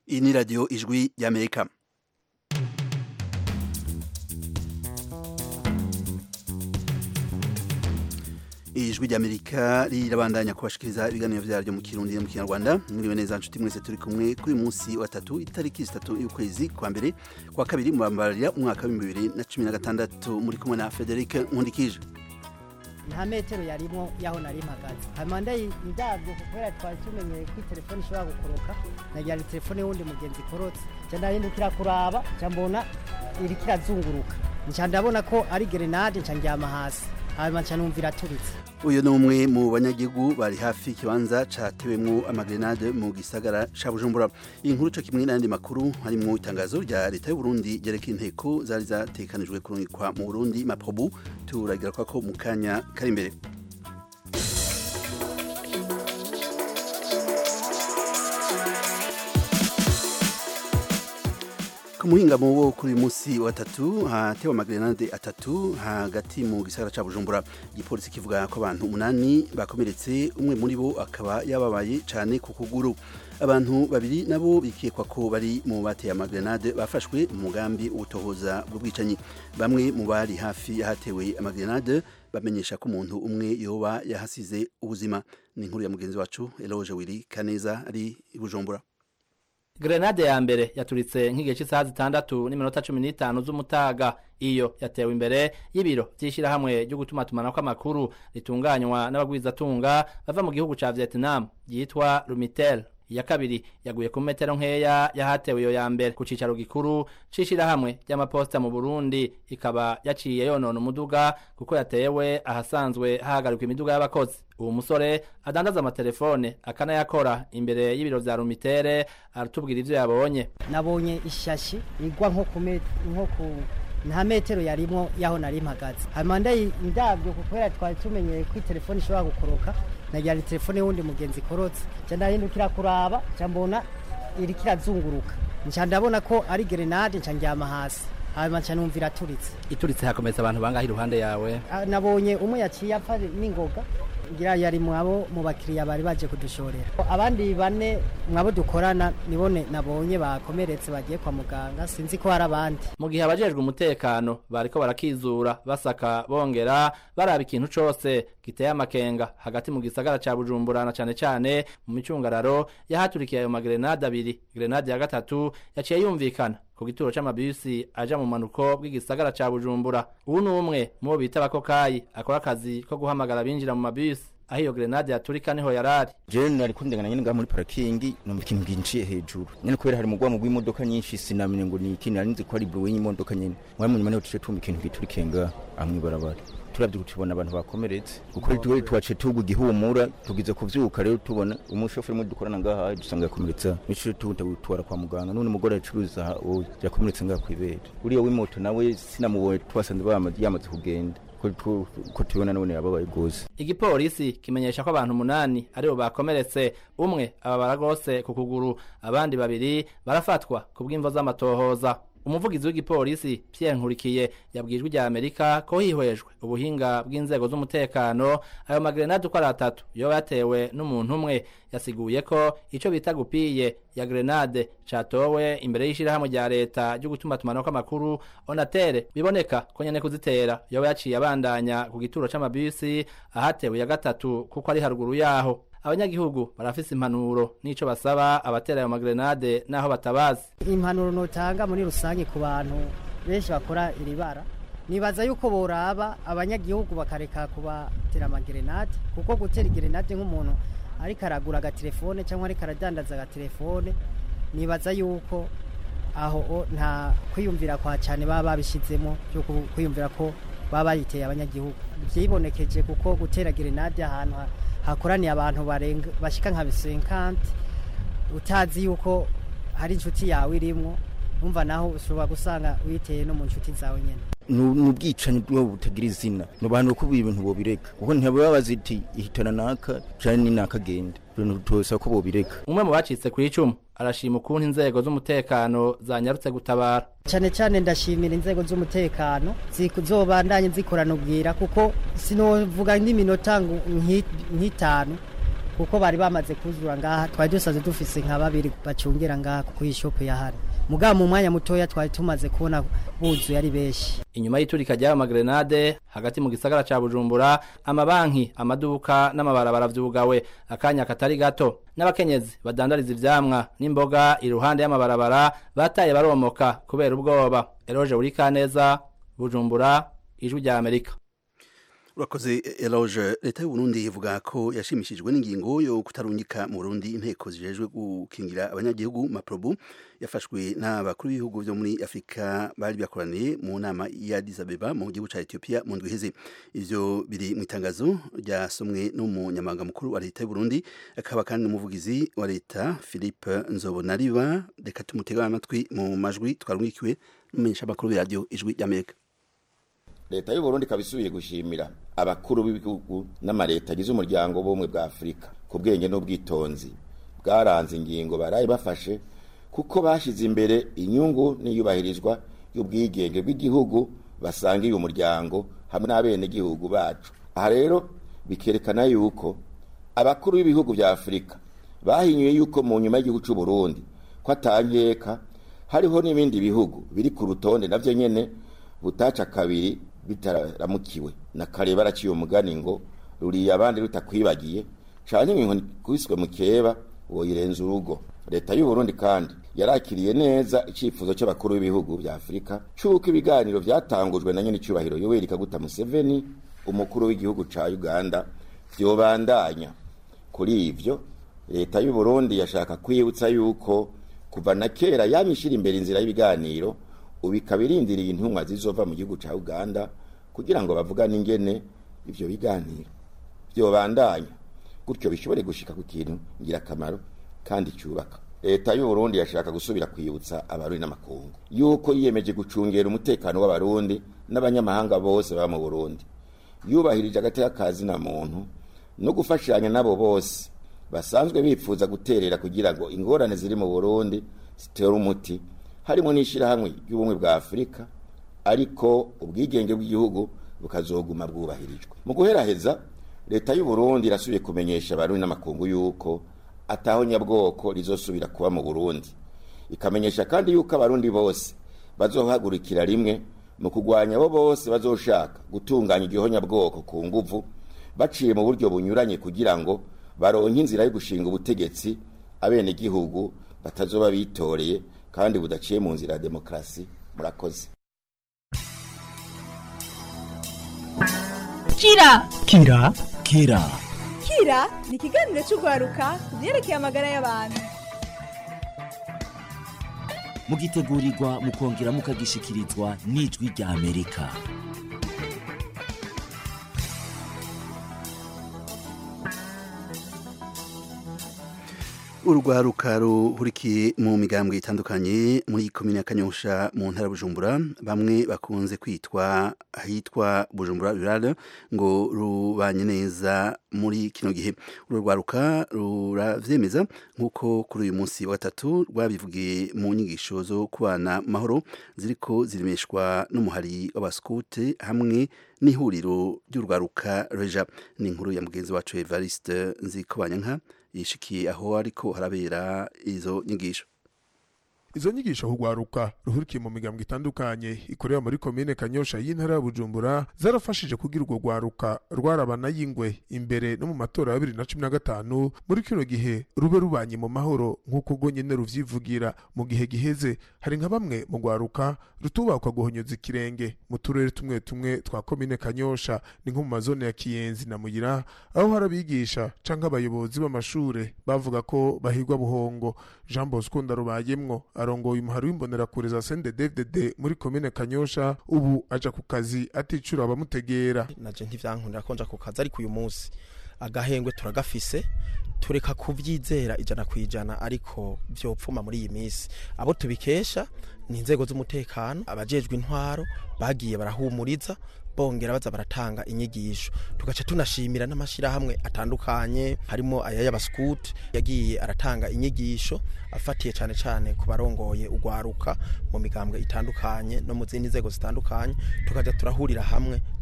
iyi ni radiyo ijwi y'amerika ijwi ry'amerika rirabandanya kubashikiriza ibiganiro vyaryo mu kirundi no mu kinyarwanda mwiriwe neza nshuti mwese turi kumwe kuri munsi wa tatu itariki zitatu y'ukwezi kwa mbere kwa kabiri mubambarira umwaka w'ibihumbi bibiri na cumi na gatandatu muri kumwe na frederic nkundikije nta metero yarimo yaho nari mpagaze hanyuma ndayi ndabyo kubera twari tumenyeye ko telefone ishobora gukoroka nagira ni telefone y'uwundi mugenzi ikorotse nca ndahindukira kuraba nca mbona iriko irazunguruka nca ndabona ko ari gerenade nca ndyama hasi hanyuma nca numva iraturitse uyu ni umwe mu banyagihugu bari hafi ikibanza catewemwo amagrenade mu gisagara ca bujumbura iyi nkuru co kimwe n'ayandi makuru harimwo itangazo rya leta y'uburundi ryerekeye inteko zari zatekanijwe kurungikwa mu burundi maprobu turagira ko mu kanya kari imbere ku muhingamo wo kuri uyu munsi wa tatu hatewe amagrenade atatu hagati mu gisagara ca bujumbura igipolisi kivuga ko abantu umunani bakomeretse umwe muri bo akaba yababaye cane ku kuguru abantu babiri nabo bikekwa ko bari mu bateye amagrenade bafashwe mu mugambi utohoza bw'ubwicanyi bamwe mu bari hafi yahatewe amagrenade bamenyesha ko umuntu umwe yoba yahasize ubuzima ni inkuru ya mugenzi wacu Eloge Wili Kaneza ari i Bujumbura Grenade ya mbere yaturitse nk'igihe cy'isaha zitandatu n'iminota cumi n'itanu z'umutaga iyo yatewe imbere y'ibiro by'ishyirahamwe ryo gutumatumanako kw'amakuru ritunganywa n'abagwizatunga bava mu gihugu ca Vietnam yitwa Lumitel iya kabiri yaguye ku metero nkeya yahatewe iyo ya mbere ku cicaro gikuru c'ishirahamwe ry'amaposita mu Burundi ikaba yaciye yonona umuduga kuko yatewe ahasanzwe hahagarikwa imiduga y'abakozi uwo musore adandaza amatelefone akanayakora imbere y'ibiro vya Rumitere aratubwira ivyo yabonye nabonye ishashi igwa nko ku met- nko ku nta metero yarimo yaho nari mpagaze hanyuma ndayi ndabyo kubera twari tumenyeye ko telefone ishobora gukoroka nagira ni telefone y'uwundi mugenzi ikorotse nca ndahindukira kuraba nca mbona iriko irazunguruka nca ndabona ko ari gerenade nca ndyama hasi hanyuma nca numva iraturitse ituritse hakomeretse abantu bangahe iruhande yawe Ah, nabonye umwe yaciye apfa n'ingoga ngira yari mwabo mu bakiriya bari baje kudushorera abandi bane mwabo dukorana nibone nabonye bakomeretse bagiye kwa muganga sinzi ko hari abandi mu gihe abajejwe umutekano bariko barakizura basaka bongera baraba ikintu cose giteye amakenga hagati mu gisagara ca bujumbura na cane cane mu micungararo yahaturikiye ayo magrenade abiri grenade ya gatatu yaciye yumvikana ku gituro c'amabisi aja mu manuko bw'igisagara ca bujumbura ubu ni umwe mu bo bita abakokayi akora akazi ko guhamagara binjira mu mabisi aho iyo grenade yaturika niho yarari jewe nari kundengana nyene ngaha muri parakingi numva ikintu ginciye hejuru nyene kubera hari umugwamo gw'imodoka nyinshi sinamenye ngo ni iki nari nzi ko ari buwe y'imodoka nyene mwari munyuma niho tuce tumva ikintu giturikiye ngaha aho mw'ibarabara turavye tubona abantu bakomeretse kuko twe twace tugwa igihumura tugize kuvyuka rero tubona umushoferi umwe dukorana ngaha dusanga yakomeretsa nico tutwara kwa muganga none umugore acuruza uwo yakomeretse ngaha kw'ibere uriya w'imoto nawe sinamubonye twasanze bamaze yamaze kugenda ko tu- ko tubona none yababaye gose igipolisi kimenyesha ko abantu umunani aribo bakomeretse umwe ababara rwose ku kuguru abandi babiri barafatwa ku bw'imvo z'amatohoza umuvugizi w'igipolisi Pierre Nkurikiye yabwijwe rya Amerika ko hihwejwe ubuhinga bw'inzego z'umutekano ayo magrenade uko ari atatu yo yatewe n'umuntu umwe yasiguye ko ico bita gupiye ya grenade catowe imbere y'ishirahamwe rya leta ryo gutumatumanako kw'amakuru onatere biboneka ko nyene kuzitera yoba yaciye abandanya ku gituro c'amabisi ahatewe ya gatatu kuko ari haruguru yaho abanyagihugu barafise impanuro n'ico basaba abatera ayo magrenade n'aho batabazi impanuro notanga muri rusange ku bantu benshi bakora iri bara nibaza yuko boraba abanyagihugu bakareka kubatera amagerenade kuko gutera igerenade nk'umuntu ariko aragura agatelefone cyangwa ariko aradandaza agatelefone nibaza yuko aho o- nta kwiyumvira kwa cyane baba babishizemo byo ku- kwiyumvira ko baba bayiteye abanyagihugu vyibonekeje kuko gutera gerenade ahantu ha- hakoraniye abantu barenga bashika nka 50 utazi yuko hari inshuti yawe irimwo umva naho ushobora gusanga uyiteye no mu nshuti zawe nyene ni ubwicanyi bwo butagira izina ni abantu ko ibintu bobireka kuko ntibaba bazi iti ihitana naka canke ni naka agenda ibintu tosaba ko bobireka umwe mu bacitse ku icumu arashima ukuntu inzego z'umutekano zanyarutse gutabara cyane cyane ndashimira inzego z'umutekano zizobandanye zikorana ubwira kuko sinovuga n'iminota ngo nki- nk'itanu kuko bari bamaze kuzura ngaha twari dusaze dufise nka babiri bacungira ngaha kuko iyi shopu yahari mugabo mu mwanya mutoya twari tumaze kubona buzuye ari benshi inyuma y'iturika ry'ayo magrenade hagati mu gisagara ca bujumbura amabanki amaduka n'amabarabara vyugawe akanya katari gato n'abakenyezi badandariza ivyamwa n'imboga iruhande y'amabarabara bataye baromoka kubera ubwoba eroje urikaneza bujumbura ijwi rya amerika urakoze eloge leta y'u Burundi ivuga ko yashimishijwe n'ingingo yo kutarungika mu Burundi inteko zijejwe gukingira abanyagihugu maprobu yafashwe n'abakuru b'ibihugu byo muri Afrika bari bakoraniye mu nama ya Addis Abeba mu gihugu ca Ethiopia mu ndwi iheze ivyo biri mu itangazo ryasomwe n'umunyamabanga mukuru wa leta y'u Burundi akaba kandi n'umuvugizi wa leta Philippe Nzobonariba reka tumutega amatwi mu majwi twarungikiwe n'umumenyesha makuru wa radio ijwi ry'Amerika leta y'u Burundi kabisubiye gushimira abakuru b'ibihugu n'amareta agize umuryango w'ubumwe bwa Afurika ku bwenge n'ubwitonzi bwaranze ingingo baraye bafashe kuko bashize imbere inyungu n'iyubahirizwa y'ubwigenge bw'igihugu basangiye umuryango hamwe n'abenegihugu bacu aha rero bikerekana yuko abakuru b'ibihugu bya Afurika bahinyuye yuko mu nyuma y'igihugu cy'u Burundi ko atankeka hariho n'ibindi bihugu biri ku rutonde navyo nyene butaca kabiri bitaramukiwe na kare baraciye umugani ngo ruriya abandi rutakwibagiye canke inkoni kubiswe mu keba woyirenza urugo leta y'u Burundi kandi yarakiriye neza icifuzo c'abakuru b'ibihugu vya Afrika c'uko ibiganiro vyatangujwe na nyene icubahiro Yoweri Kaguta Museveni umukuru w'igihugu ca Uganda vyobandanya kuri ivyo leta y'u Burundi yashaka kwibutsa yuko kuva na kera yamishira imbere inzira y'ibiganiro ubu ikaba irindiriye intumwa zizova mu gihugu cya uganda kugira ngo bavugane ingene ibyo biganiro byobandanya gutyo bishobore gushika ku kintu ngirakamaro kandi cyubaka leta y'u Burundi yashaka gusubira kwibutsa abarundi n'amakungu yuko yiyemeje gucungera umutekano w'abarundi n'abanyamahanga bose baba mu Burundi yubahirije agateka kazi na muntu no gufashanya nabo bose basanzwe bifuza guterera kugira ngo ingorane ziri mu Burundi zitere umuti harimo n'ishyirahamwe ry'ubumwe bwa afurika ariko ubwigenge bw'igihugu bukazoguma bwubahirijwe mu guheraheza leta y'u Burundi irasubiye kumenyesha abarundi n'amakungu yuko ataho nyabwoko rizosubira kuba mu burundi ikamenyesha kandi yuko abarundi bose bazohagurikira rimwe mu kurwanya abo bose bazoshaka gutunganya igihonyabwoko ku nguvu baciye mu buryo bunyuranye kugira ngo baronke inzira yo gushinga ubutegetsi abenegihugu batazoba bitoreye kandi budaciye mu nzira ya demokarasi murakoze kira kira kira kira ni ikiganiro cy'urwaruka ku byerekeye amagara y'abantu mugitegurirwa mukongera mukagishikirizwa n'ijwi rya amerika urwaruka ruhurikiye mu migambwe itandukanye muri komine ya kanyosha mu ntara bujumbura bamwe bakunze kwitwa ahitwa bujumbura rurale ngo rubanye neza muri kino gihe uru rwaruka ruravyemeza nk'uko kuri uyu munsi wa gatatu rwabivugiye mu nyigisho zo kubana mahoro ziriko zirimeshwa n'umuhari w'abaskute hamwe n'ihuriro ry'urwaruka reja ni inkuru ya mugenzi wacu evariste nzikobanyanka yishikiye aho ariko harabera izo nyigisho izo nyigisho hugwaruka ruhurikiye mu migambwe itandukanye ikorera muri komine kanyosha y'intara ya bujumbura zarafashije kugira urwo rwaruka rwarabana y'ingwe imbere no mu matora ya bibiri na cumi na gatanu muri kino gihe rube rubanye mu mahoro nk'uko ubwo nyene ruvyivugira mu gihe giheze hari nka bamwe mu rwaruka rutubakwa guhonyoza ikirenge mu turere tumwe tumwe twa komine kanyosha ni nko mu mazone ya kiyenzi na muyira aho hari abigisha canke abayobozi b'amashure bavuga ko bahigwa buhongo jean bosco ndarubayemwo arongoye umuhari w'imbonerakure za CNDD-FDD muri komine Kanyosha ubu aja ku kazi aticura abamutegera naje ntivyankundira ko nja ku kazi ariko uyu munsi agahengwe turagafise tureka kuvyizera ijana kwijana ariko vyopfuma muri iyi minsi abo tubikesha ni inzego z'umutekano abajejwe intwaro bagiye barahumuriza bongera baza baratanga inyigisho tugaca tunashimira n'amashirahamwe atandukanye harimo aya y'abascout yagiye aratanga inyigisho afatiye cyane cyane ku barongoye ugwaruka mu migambwe itandukanye no mu zindi nzego zitandukanye tukaja turahurira hamwe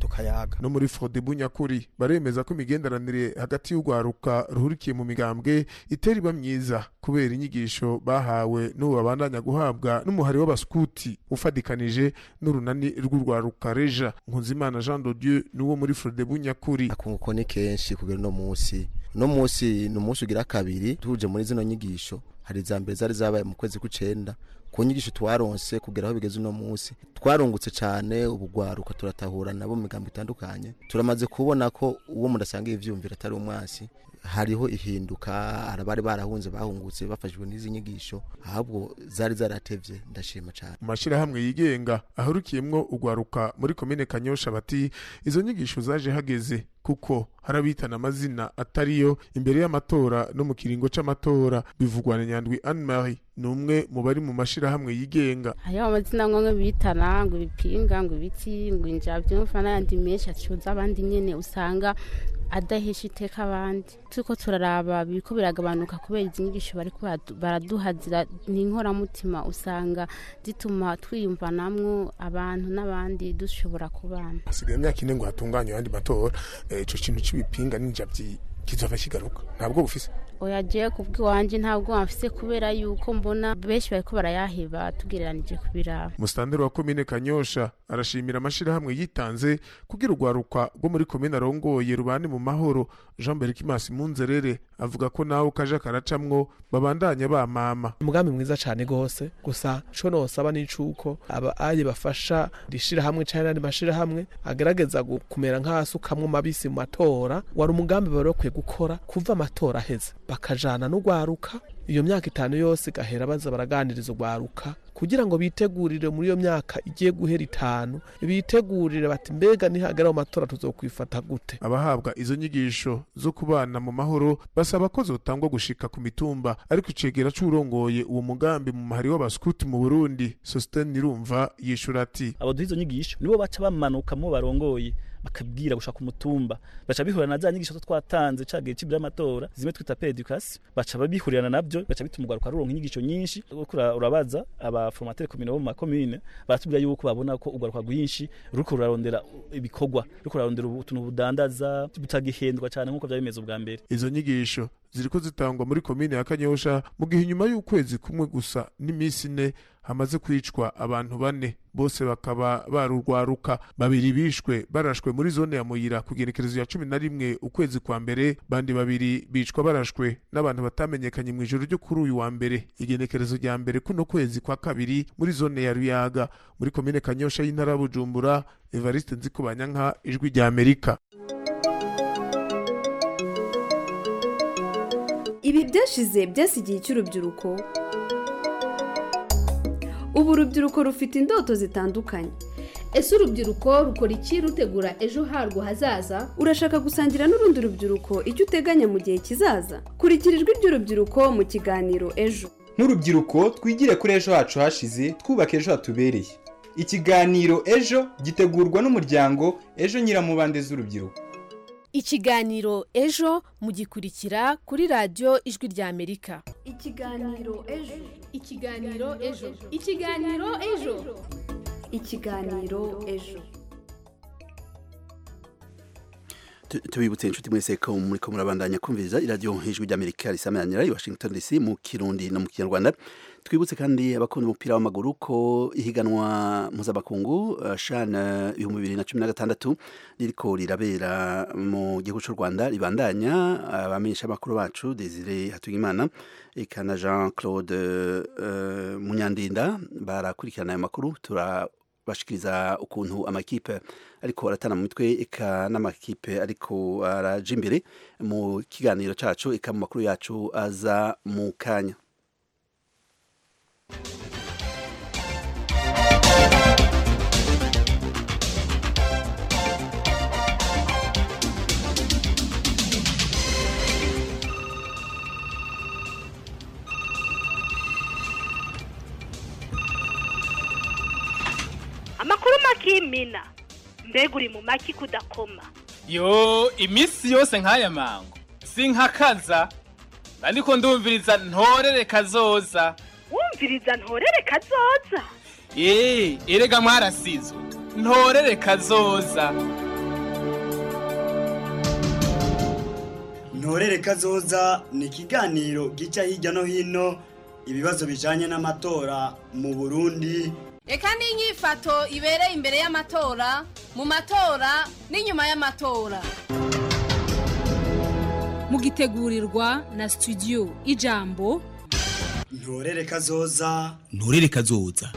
tukayaga no muri Frodebu nyakuri baremeza ko imigenderanire hagati y'urwaruka ruhurikiye mu migambwe itera iba myiza kubera inyigisho bahawe n'ubu babandanya guhabwa n'umuhari w'abaskuti ufadikanije n'urunani rw'urwaruka reja nkunzimana jean de dieu n'uwo muri Frodebu nyakuri akunguko ni kenshi kugera uno munsi uno munsi ni umunsi ugira kabiri tuje muri zino nyigisho hari iza mbere zari zabaye mu kwezi kw'icenda ku nyigisho twaronse kugera aho bigeze uno munsi twarungutse cyane ubugwaruka turatahura nabo mu migambo itandukanye turamaze kubona ko uwo mudasanga ivyumvira atari umwasi hariho ihinduka arabari barahunze bahungutse bafashijwe n'izi nyigisho ahubwo zari zaratevye ndashima cyane mu mashirahamwe yigenga ahurukiyemwo urwaruka muri komine kanyosha bati izo nyigisho zaje hageze kuko harabitana amazina atariyo imbere y'amatora no mu kiringo c'amatora bivugwa na nyandwi anne marie ni umwe mu bari mu mashirahamwe yigenga hariho amazina nko bitana ngo ibipinga ngo ibiti ngo injavyumva n'ayandi menshi acuza abandi nyene usanga adahesha iteka abandi turiko turaraba biriko biragabanuka kubera izi nyigisho bariko baradu- baraduha zira- ni inkoramutima usanga zituma twiyumvanamwo abantu n'abandi dushobora kubana hasigaye imyaka ine ngo hatunganywe ayandi matora Eh, ico kintu c'ibipinga n'injavyi kizova kigaruka ntabwo bufise oya jewe kubw'iwanje ntabwo bamfise kubera yuko mbona benshi bariko barayaheba tugereranije kubiraba musitanteri wa komine kanyosha arashimira amashirahamwe yitanze kugira urwaruka rwo muri komine arongoye rubane mu mahoro jean berikimasi munzerere avuga ko nawe kaja karacamwo babandanya bamama umugambi mwiza cyane gose gusa co nosaba n'icuko aba aye bafasha rishirahamwe canke n'andi mashirahamwe agerageza gu- kumera nk'asukamwo mabisi mu matora wari umugambi bari bakwiye gukora kuva amatora aheze bakajana n'urwaruka iyo myaka itanu yose igahera baza baraganiriza urwaruka kugira ngo bitegurire muri iyo myaka igiye guhera itanu bitegurire bati mbega nihagera mu matora tuzokwifata gute abahabwa izo nyigisho zo kubana mu mahoro basaba ko zotangwa gushika ku mitumba ariko icegera c'urongoye uwo mugambi mu mahari w'abaskuti mu burundi sositene nirumva yishura ati abo duha izo nyigisho nibo baca bamanuka mu barongoye bakabwira gushaka umutumba baca bihurira na za nyigisho zo twatanze ca gihe c'ibira amatora zimwe twita pedicas baca babihurirana navyo baca bituma urwaruka ruronka inyigisho nyinshi uriko ura- urabaza abaformateri komine bo mu makomine baratubwira yuko babona ko urwaruka rwinshi ruriko rurarondera ibikorwa ruriko rurarondera utuntu budandaza butagihendwa cane nk'uko vyari bimeze ubwa mbere izo nyigisho ziriko zitangwa muri komine ya kanyosha mu gihe inyuma y'ukwezi kumwe gusa n'iminsi ine hamaze kwicwa abantu bane bose bakaba barurwaruka babiri bishwe barashwe muri zone ya muyira ku genekerezo ya cumi na rimwe ukwezi kwa mbere bandi babiri bicwa barashwe n'abantu batamenyekanye mu ijoro ryo kuri uyu wa mbere igenekerezo rya mbere kuno kwezi kwa kabiri muri zone ya ruyaga muri komine kanyosha y'intara ya bujumbura evariste nzikubanyanka ijwi rya amerika ibi byashize byasigiye icy'urubyiruko ubu urubyiruko rufite indoto zitandukanye ese urubyiruko rukora iki rutegura ejo harwo hazaza urashaka gusangira n'urundi rubyiruko icyo uteganya mu gihe kizaza kurikira ijwi ry'urubyiruko mu kiganiro ejo nk'urubyiruko twigire kuri ejo hacu hashize twubaka ejo hatubereye ikiganiro ejo gitegurwa n'umuryango ejo nyiramubande z'urubyiruko ikiganiro ejo mugikurikira kuri radiyo ijwi rya amerika ikiganiro ejo ikiganiro ejo ikiganiro ejo ikiganiro ejo Tu- tubibutse inshuti mwese ko muriko murabandanya kumviriza iradiyo ijwi ry'amerika risamanira i washington dc mu kirundi no mu kinyarwanda twibutse kandi abakunda umupira w'amaguru ko ihiganwa mpuzamakungu uh, shan uh, ibihumbi bibiri na cumi na gatandatu ririko rirabera mu gihugu c'u rwanda ribandanya abamenyesha amakuru bacu desire hatugimana eka na jean claude uh, munyandinda barakurikirana ayo makuru tura bashikiriza ukuntu amakipe ariko aratana mu mitwe eka n'amakipe ariko araja imbere mu kiganiro cacu eka mu makuru yacu aza mu kanya amakuru makimina mbega uri mu maki kudakoma yo iminsi yose nk'aya mango sinkakaza ariko ndumviriza ntorere kazoza wumviriza ntorere kazoza eee erega mwarasizwe ntorere kazoza ntorere kazoza ni ikiganiro gica hirya no hino ibibazo bijanye n'amatora mu burundi reka n'inyifato ibereye imbere y'amatora mu matora n'inyuma y'amatora mugitegurirwa na studio ijambo ntorere kazoza nturere kazoza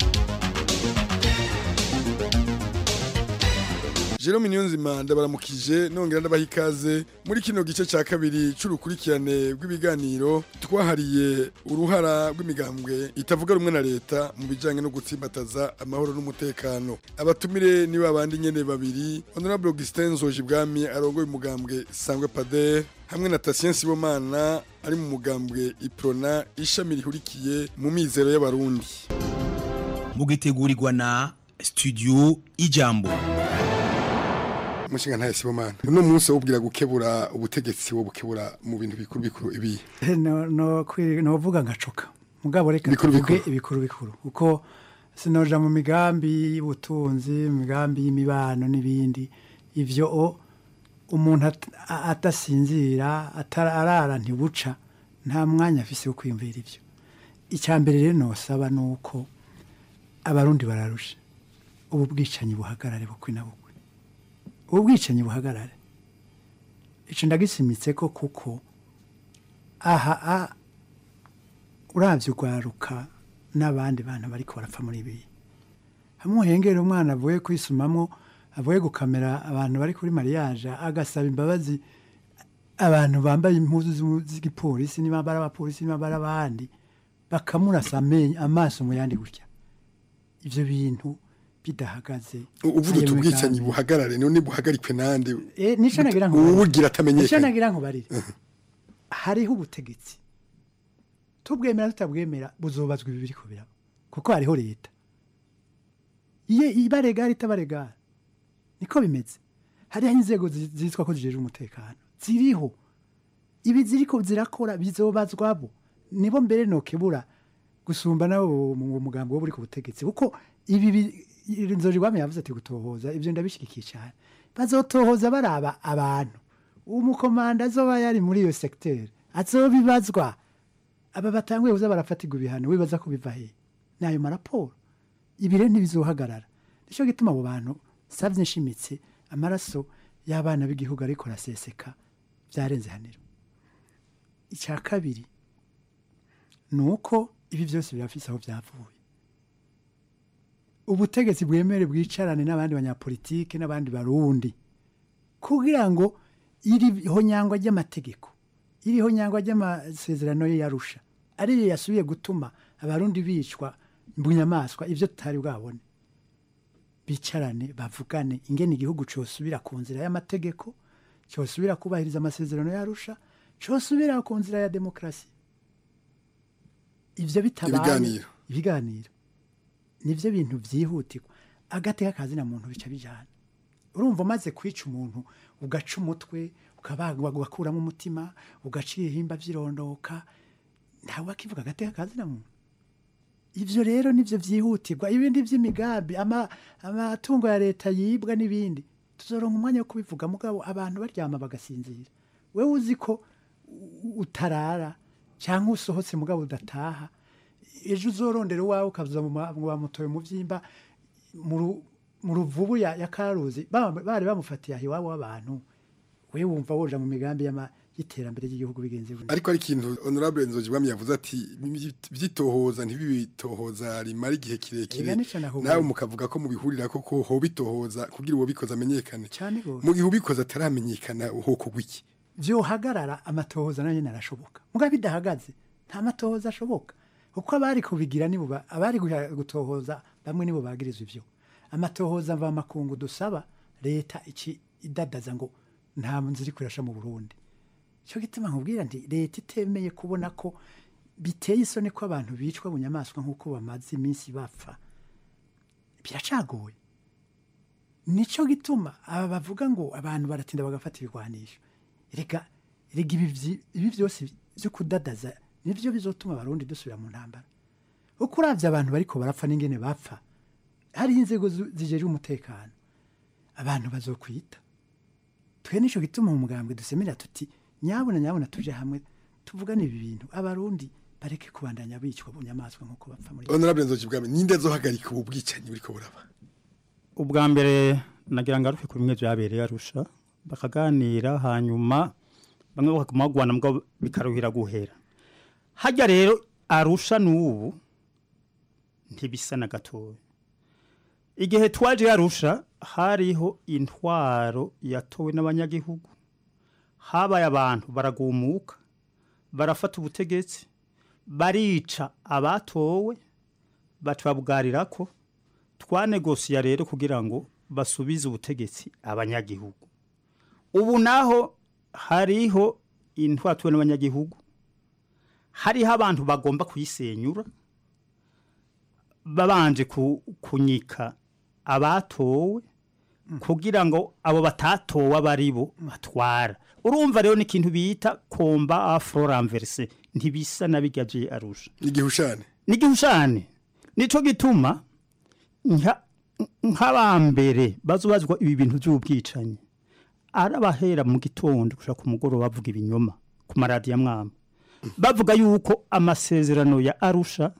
Jerome Niyonzima ndabaramukije nongera ndabaha ikaze muri kino gice cya kabiri c'urukurikirane rw'ibiganiro twahariye uruhara rw'imigambwe itavuga rumwe na leta mu bijanye no gutsimbataza amahoro n'umutekano abatumire ni babandi nyene babiri Honorable Augustin Nzojibwami arongoye umugambwe Sangwe Pader hamwe na Tatien Sibomana ari mu mugambwe Iprona ishami rihurikiye mu mizero y'abarundi mugitegurirwa na studio ijambo umushinga ntaye Sibomana uno munsi wubwira gukebura ubutegetsi wo bukebura mu bintu bikuru bikuru ibi no no kwi- novuga ngacoka mugabo reka Bikuru tuvuge bikuru. ibikuru bikuru kuko sinoja mu migambi y'ubutunzi mu migambi y'imibano n'ibindi ivyo o umuntu at- a- adasinzira atara- arara ntibuca nta mwanya afise wo kwiyumvira ivyo icya mbere rero nosaba ni uko abarundi bararusha ubu bwicanyi buhagarare bukwi na bukwi ubu bwicanyi buhagarare ico ndagisimitse ko kuko aha a uravye urwaruka n'abandi bantu bariko barapfa muri ibi hamwe uhengera umwana avuye kwisumamwo avuye gukamera abantu bari kuri mariage agasaba imbabazi abantu bambaye impuzu z'u- z'igipolisi niba bari abapolisi niba bari abandi bakamurasa amenyo amaso mu yandi gutya ivyo bintu bidahagaze uvuga ayo uti ubwicanyi migambi. buhagarare none buhagarikwe nande Eh, nico nagira nkubarire. uwugira Nico atamenyekana nagira nkubarire hariho ubutegetsi tubwemera tutabwemera buzobazwa ibi biriko biraba kuko hariho leta iye ibaregara itabaregara niko bimeze hariho inzego zi- zitwa ko zijejwe umutekano ziriho ibi ziriko zirakora bizobazwabo nibo mbere nokebura gusumba nabo mu mugambi wo buri ku butegetsi kuko ibi bi- nzojigwame yavuze ati gutohoza ivyo ndabishigikiye cyane bazotohoza baraba abantu umukomanda azoba yari muri iyo sekiteri azobibazwa aba batanguye kuza barafatirwa ibihano wibaza ko biva he ni ayo maraporo ibi rero ntibizohagarara nicyo gituma abo bantu savye nshimitse amaraso y'abana b'igihugu ariko araseseka byarenze haniro icya kabiri ni uko ibi byose birafise aho byavuye ubutegetsi bwemere bwicarane n'abandi banyapolitike n'abandi barundi kugira ngo iri honyangwa ry'amategeko iri honyangwa ry'amasezerano ye yarusha ariyo yasubiye gutuma abarundi bicwa mu nyamaswa ibyo tutari bwabone bicarane bavugane ingene igihugu cyosubira ku nzira y'amategeko cyosubira kubahiriza amasezerano yarusha cyosubira ku nzira ya demokarasi ivyo bitabaye Ibiganiro. ibiganiro nivyo bintu vyihutirwa agateka kazina muntu bica bijana urumva umaze kwica umuntu ugaca umutwe ukabagwa ugakuramo umutima ugaca ibihimba vyirondoka ntawe akivuga agateka kazina muntu ivyo rero nivyo vyihutirwa ibindi vy'imigambi ama- amatungo ya leta yibwa n'ibindi tuzoronka umwanya wo kubivuga mugabo abantu baryama bagasinzira wewe uzi ko u- utarara cyangwa usohotse mugabo udataha ejo uzorondera uwawe ukaza mu ma- mu bamutoye mu vyimba mu ru- mu ruvubu ya, ya karuzi ba- bari bamufatiye aho iwabo w'abantu we wumva woja mu migambi y'ama- y'iterambere ry'igihugu bigenze gutya. ariko ari ikintu honorable nzojibwami yavuze ati byitohoza ntibibitohoza rimara igihe kirekire Ega nico nakubwiye. nawe mukavuga ko mubihurira ko ko ho bitohoza kugira uwo bikoze amenyekane cyane gose mu gihe ubikoze ataramenyekana hokogwa iki vyohagarara amatohoza nayo nyene arashoboka mugabo bidahagaze nta matohoza ashoboka kuko abari kubigira nibo ba- abari guha- gutohoza bamwe nibo bagirizwa ivyo amatohoza mva makungu dusaba leta iki idadaza ngo nta nzira iri kurasha mu Burundi cyo gituma nkubwira nti leta itemeye kubona ko biteye isoni ko abantu bicwa bunyamaswa nk'uko bamaze iminsi bapfa biracagoye nico gituma aba bavuga ngo abantu baratinda bagafata ibigwanisho reka rega ibi vyi- ibi byose byo kudadaza nivyo bizotuma abarundi dusubira mu ntambara uko uravye abantu bariko barapfa n'ingene bapfa hari inzego zu- zijejwe umutekano abantu bazokwita twe nico gituma mu mugambwe dusemerera tuti nyabuna nyabuna tuje hamwe tuvugane ibi bintu abarundi bareke kubandanya bicwa bunyamaswa nk'uko bapfa muri honorable nzoki bwami ninde azohagarika ubu bwicanyi buriko buraba ubwa mbere nagira ngaruke ku bimwe byabereye arusha bakaganira hanyuma bamwe bakaguma bagwana mbwa bikaruhira guhera hajya rero arusha n'ubu ntibisa na gatoya igihe twaje arusha hariho intwaro yatowe n'abanyagihugu habaye abantu baragumuka barafata ubutegetsi barica abatowe batubabwarira ko twanegosiya rero kugira ngo basubize ubutegetsi abanyagihugu ubu naho hariho intwatuwe n'abanyagihugu hariho abantu bagomba kuyisenyura babanje ku- kunyika abatowe kugira ngo abo batatowe aba ari bo batwara urumva rero n'ikintu bita komba afro renverse ntibisa na bijya bye arusha igihushane n'igihushane nico gituma nka- nk'abambere bazobazwa ibi bintu by'ubwicanyi arabahera mu gitondo gushaka ku mugoroba bavuga ibinyoma ku maradiyo amwamba bavuga yuko amasezerano ya arusha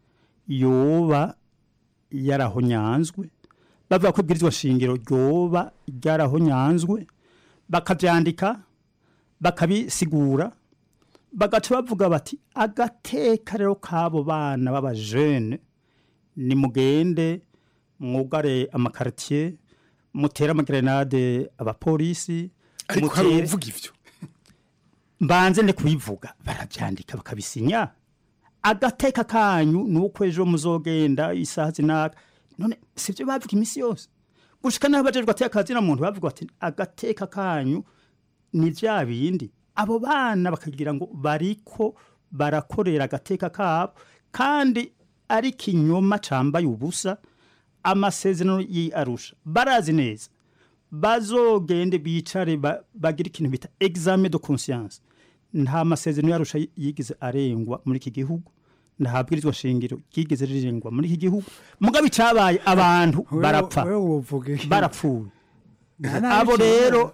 yoba yarahonyanzwe bavuga ko ibwirizwa shingiro ryoba ryarahonyanzwe bakabyandika bakabisigura bagaca bavuga bati agateka rero k'abo bana b'abajene nimugende mwugare amakaritiye mutere amagerenade abapolisi ariko hari mutere- uvuga ivyo mbanze ne kubivuga barabyandika bakabisinya agateka kanyu ni uko ejo muzogenda isaha zinaka none sibyo bavuga iminsi yose gushika naho bajejwe ateka kazina muntu bavuga bati agateka kanyu ni bya bindi abo bana bakagira ngo bariko barakorera agateka kabo kandi ari kinyoma cambaye ubusa amasezerano y'arusha barazi neza bazogende bicare ba- bagire ikintu bita examen de conscience nta masezerano yarusha yigize arengwa muri iki gihugu nta bwirizwa shingiro ryigeze rirengwa muri iki gihugu mugabe icabaye abantu barapfa barapfuye nabi abo cyane. rero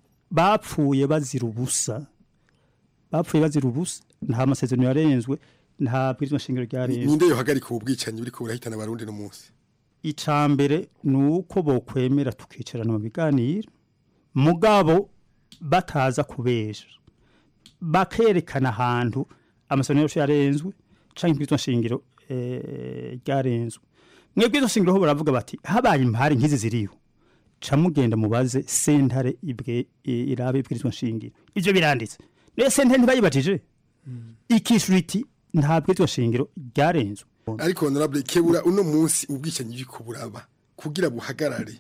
bapfuye bazira ubusa bapfuye bazira ubusa nta masezerano yarenzwe nta bwirizwa shingiro ryarenzwe ninde yohagarika ubu bwicanyi buriko burahitana abarundi no munsi icambere ni uko bokwemera tukicarana mu biganiro mugabo bataza kubesha bakerekana ahantu amasezerano yose yarenzwe canke ibwirizwa shingiro eh, ryarenzwe mwebwe izo shingiro ho baravuga bati habaye impari nk'izi ziriho ca mugenda mubaze sentare ibwe i- irabe ibwirizwa shingiro ivyo biranditse rero sentare ntibayibajije ikishura iti nta bwirizwa shingiro ryarenzwe ariko honorable kebura uno munsi ubwicanyi buriko buraba kugira buhagarare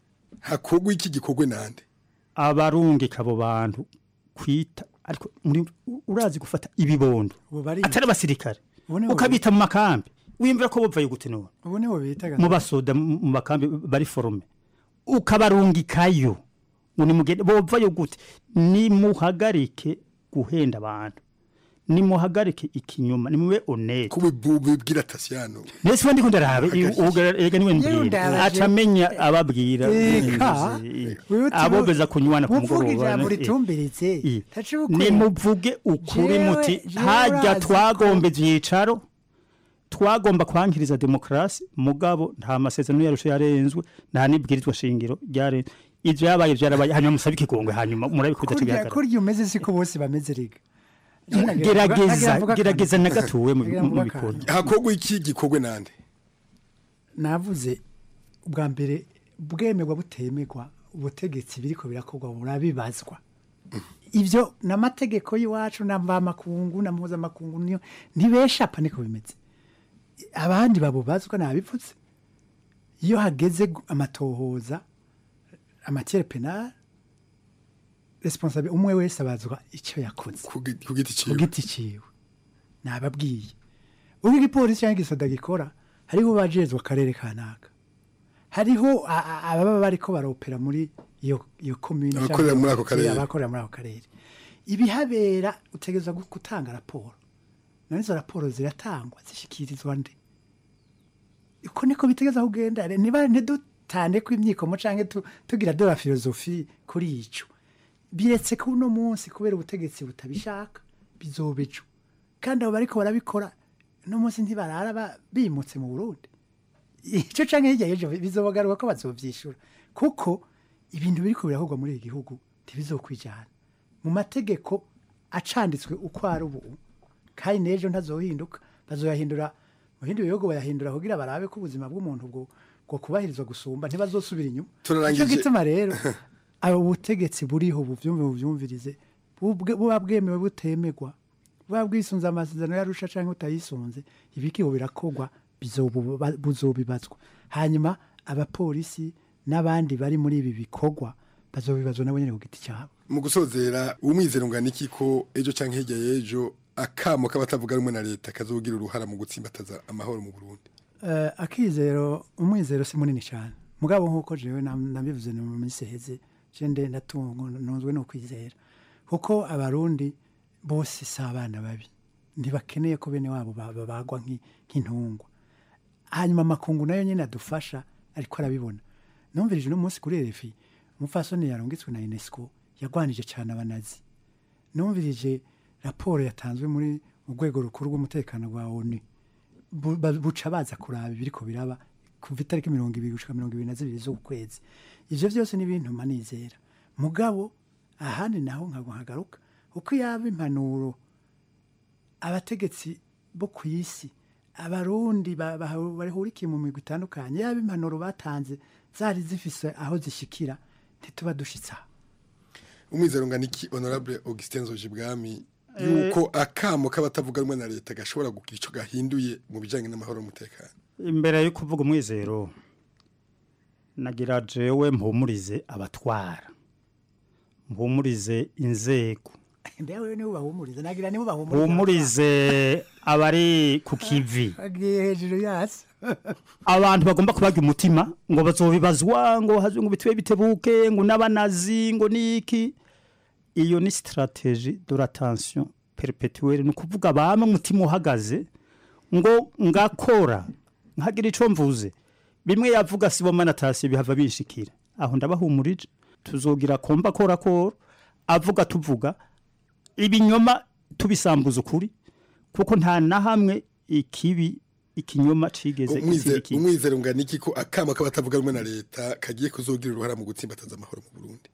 hakogwa iki gikorwe nande abarungika abo bantu kwita ariko muri urazi gufata ibibondo atari abasirikare Ubu nibo ukabita mu makambi wimvira ko bopfaye gute none ubu nibo bitaga mu basoda mu mu makambi bari forume ukabarungikayo ngo nimugende bopfayo gute nimuhagarike guhenda abantu nimuhagarike ikinyoma nimube honete kubibwira tasiyano nese ubundi ko ndarabe ega niwe Yewe mbwira ndabaje. acamenya ababwira Eka, wewe uti- abobeza kunywana ku uvuga mugoroba ijambo eh. ritumbiritse Eh. taciye ukuri. nimuvuge ukuri Jewe- muti jewe hajya urazi twagomba ibyicaro twagomba kwankiriza demokarasi mugabo nta masezerano yarusha yarenzwe nta n'ibwirizwa shingiro ryarenzwe ivyo yabaye vyarabaye hanyuma musabe ikigongwe hanyuma murabikuza kurya kigaragara kurya umeze siko bose bameze riga gerageza gerageza na gatuwe mu Nagira mu mvuga bikorwa akantu. hakogwa iki gikorwe nande navuze ubwa mbere bwemerwa butemerwa ubutegetsi biriko birakorwa burabibazwa ibyo n'amategeko y'iwacu na mvamakungu na mpuzamakungu niyo ntibeshapa niko bimeze abandi babubazwa nabivutse iyo hageze gu- amatohoza amatiere penal responsable umwe wese abazwa icyo yakoze ku giti ciwe ku giti ciwe nababwiye uko igipolisi cyangwa igisoda gikora hariho bajejwe akarere kanaka hariho a- a- ababa bariko baropera muri iyo iyo commune Abakorera canke muri ako karere. abakorera muri ako karere ibihabera utegerezwa gu- gutanga raporo none izo raporo ziratangwa zishikirizwa nde uko niko bitegeza kugenda niba ntidutane ko imyikomo canke tu- tugira de la filozofi kuri ico biretse ko uno munsi kubera ubutegetsi butabishaka bizoba ejo kandi abo bariko barabikora uno munsi ntibarara ba- bimutse mu burundi icyo canke hirya y'ejo bizobagaruka ko bazovyishura kuko ibintu biriko birakorwa muri iki gihugu ntibizokwijana mu mategeko acanditswe uko ari ubu kandi n'ejo ntazohinduka bazoyahindura mu bindi bihugu bayahindura kugira barabe ko ubuzima bw'umuntu bwo bwo kubahirizwa gusumba ntibazosubira inyuma Turarangije. Nico gituma rero abo butegetsi buriho buvyumve buvyumvirize bubwe- buba bwemewe butemegwa buba bwisunze amasezerano yarusha canke utayisunze ibikiho birakorwa bizobu- buzobibazwa hanyuma abapolisi n'abandi bari muri ibi bikorwa bazobibazwa nabo nyene ku giti cyabo mu gusozera umwizero ungana iki ko ejo canke hirya y'ejo akamo k'abatavuga rumwe na leta kazogira uruhara mu gutsimbataza amahoro mu Burundi Eh, akizero umwizero si munini cyane mugabo nk'uko jewe nam- nabivuze mu minsi iheze je nde ndatungo ntunzwe no kwizera kuko abarundi bose si abana babi ntibakeneye ko bene wabo ba- babagwa nk'i- nk'intungwa hanyuma amakungu nayo nyine adufasha ariko arabibona numvirije uno munsi kuri RFI umupfasoni yarungitswe na UNESCO yagwanije cyane abanazi numvirije raporo yatanzwe muri mu rwego rukuru rw'umutekano rwa ONU bu- ba- buca baza kuraba ibiriko biraba kuva itariki mirongo ibiri gushika mirongo ibiri na zibiri z'ukwezi ivyo vyose ni ibintu manizera mugabo ahandi naho nkago nkagaruka uko yaba impanuro abategetsi bo ku isi abarundi ba- ba- bahurikiye mu migwi itandukanye yaba impanuro batanze zari zifise aho zishikira ntituba dushitse aho umwizero ungana iki honorable Augustin Zojibwami Eh. yuko akamo k'abatavuga rumwe na leta gashobora kugira ico gahinduye mu bijanye n'amahoro n'umutekano imbere yo kuvuga umwizero nagira jewe mpumurize abatwara mpumurize inzego ndewe nibo bahumuriza nagira nibo bahumuriza mpumurize abari ku kivi agiye hejuru yasi abantu bagomba kubaga umutima ngo bazobibazwa ngo hazwe ngo bitwe bitebuke ngo n'abanazi ngo niki iyo ni strategie de la tension perpetuelle ni ukuvuga bamwe umutima uhagaze ngo ngakora nkagira ico mvuze bimwe yavuga sibo manatasi bihava bishikira aho ndabahumurije tuzogira komba kora kora avuga tuvuga ibinyoma tubisambuza ukuri kuko nta na hamwe ikibi ikinyoma cigeze Umwize- gitsindika ikindi. umwizero ungana iki ko akamo k'abatavuga rumwe na leta kagiye kuzogira uruhara mu gutsimbataza amahoro mu Burundi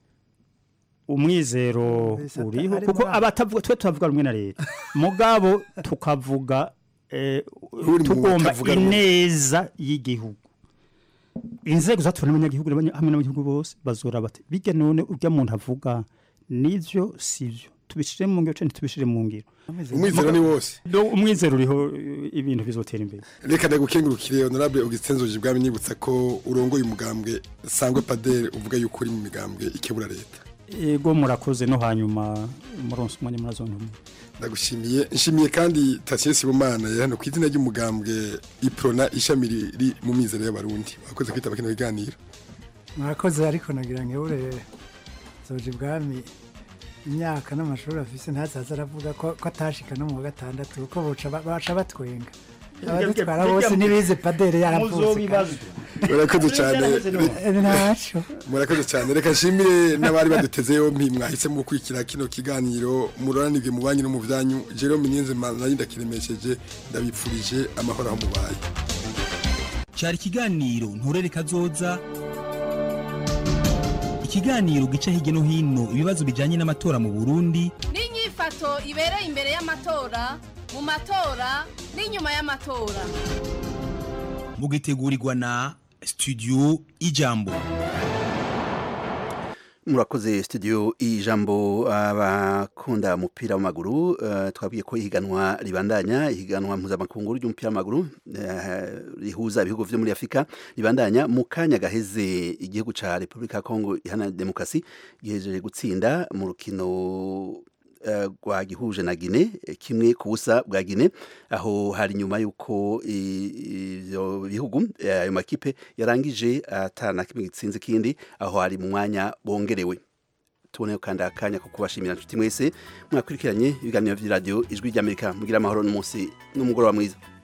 umwizero uriho ari kuko muri abo. abatavuga twe tuvuga rumwe na leta mugabo tukavuga eh, Uri mu tugomba batavuga rumwe. ineza y'igihugu inzego zatora n'abanyagihugu n'abanya- hamwe n'abanyagihugu bose bazora bati bijya none urya muntu avuga nivyo sivyo tubishire mu ngiro canke tubishire mu ngiro Umwizero ni wose. Do- umwizero uriho eh, ibintu bizotera imbere reka ndagukengurukire honorable Augustin Zojibwami nibutsa ko urongoye umugambwe sangwe padere uvuga yuko uri mu migambwe ikebura leta ego murakoze no hanyuma muronse umwanya murazontumwe ndagushimiye nshimiye kandi Tatien Sibomana yari hano ku izina ry'umugambwe Iprona ishami riri mu mizero y'abarundi wakoze kwitaba kino biganiro mwakoze ariko nagira ngebure zoje ibwami imyaka n'amashuri afise ntazaza aravuga ko ko atashika no mu wa gatandatu kuko boca ba- baca batwenga abadutwara bose ntibize padere yaravutse murakoze cyane ntaco murakoze cyane reka nshimire n'abari baduteze yompi mwahisemo gukurikira kino kiganiro muroranirwe mu banyu no mu byanyu Jerome Niyonzima nari ndakiremesheje ndabipfurije amahoro aho mubaye cyari ikiganiro nturere kazoza ikiganiro gica hirya no hino ibibazo bijyanye n'amatora mu burundi n'inyifato ibereye imbere y'amatora mu matora n'inyuma y'amatora mugitegurirwa na studio ijambo murakoze studio ijambo abakunda umupira w'amaguru uh, twabwiye ko ihiganwa ribandanya ihiganwa mpuzamakungu ry'umupira w'amaguru uh, rihuza ibihugu vyo muri Afrika ribandanya mu kanya gaheze igihugu ca Republika ya Kongo ihana demokrasi gihejeje gutsinda mu rukino rwa gihuje na Gine kimwe ku busa bwa Gine aho hari nyuma yuko ivyo bihugu ayo makipe yarangije atana kimwe gitsinze kindi aho hari mu mwanya bongerewe tubone kandi akanya ko kubashimira nshuti mwese mwakurikiranye ibiganiro vy'iradio ijwi ry'Amerika mugira amahoro n'umunsi n'umugoroba mwiza